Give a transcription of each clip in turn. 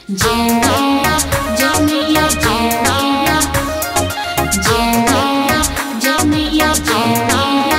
Jaya, Jamiya, Jaya, Jaya, Jamiya, Jaya.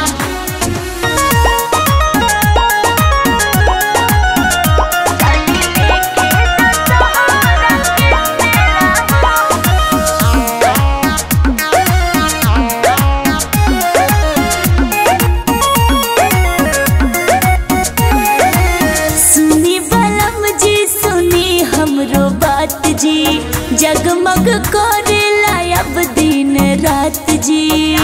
सुनी बलम जी सुनी हमरो बात जी जगमग करेला अब दिन रात जी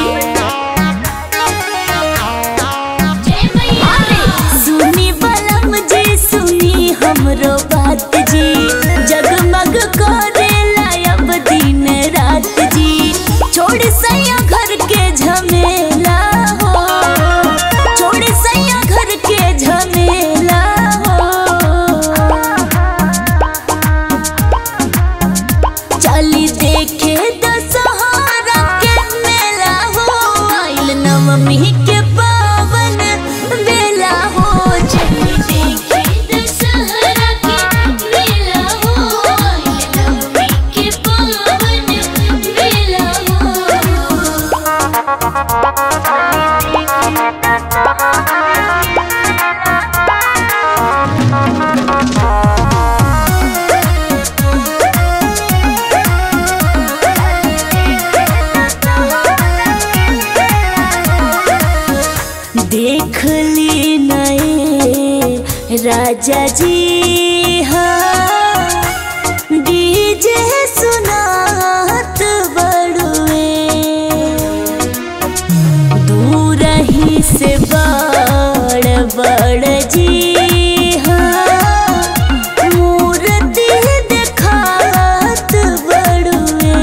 सुनी बलम जी सुनी हमरो बात जी जगमग करेला अब दिन रात जी छोड़ सैया घर के झमेला हो छोड़ सैया घर के झमेला हो चली देखे दशहरा के मेला हो आइल नवमी के पावन बेला हो चली देखे दशहरा के मेला हो, आइल नवमी के पावन बेला हो। देख ली नए राजा जी हाँ डीजे सुनात बड़ुए दूर ही से बड़ बड़ जी हाँ मूर्ति देखात बड़ुए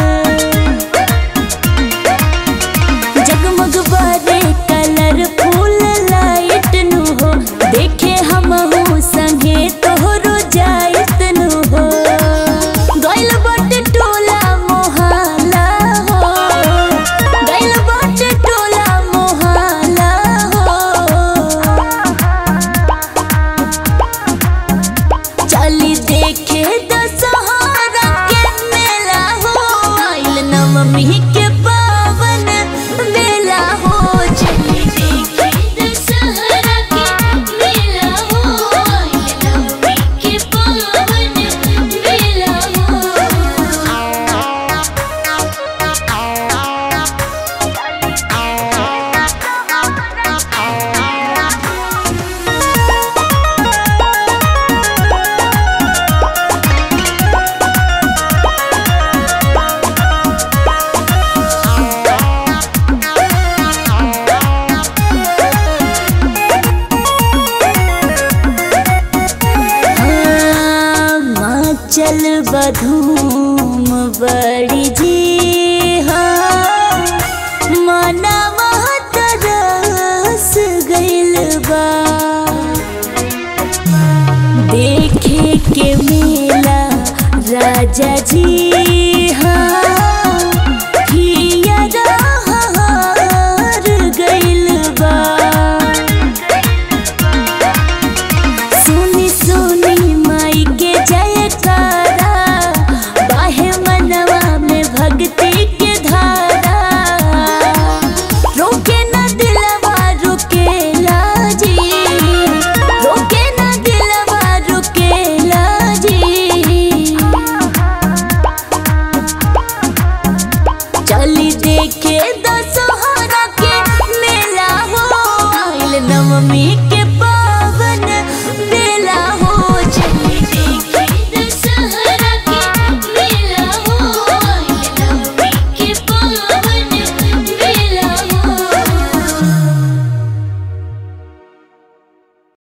जगमग बारे कलरफुल लाइट नु हो देखे हम हो संगे तोहरो जाइत नु हो गइल बाटे टोला मोहल्ला हो गइल बाटे टोला मोहल्ला हो चली देखे दशहरा के मेला हो आइल नवमी के पावन बेला हो चली देखे दशहरा के मेला हो, आइल नवमी के पावन बेला हो। चल बधूम बड़ी जी हाँ मनवा तरस गइल बा देखे के मेला राजा जी हाँ हियरा हार गइल बा सुनी सुनी माई के जयकारा बाहे मनवा में भक्ति के धारा रोके न दिलवा रुकेला जी रोके न दिलवा रुकेला जी चली देखे दशहरा के मेला हो आइल नवमी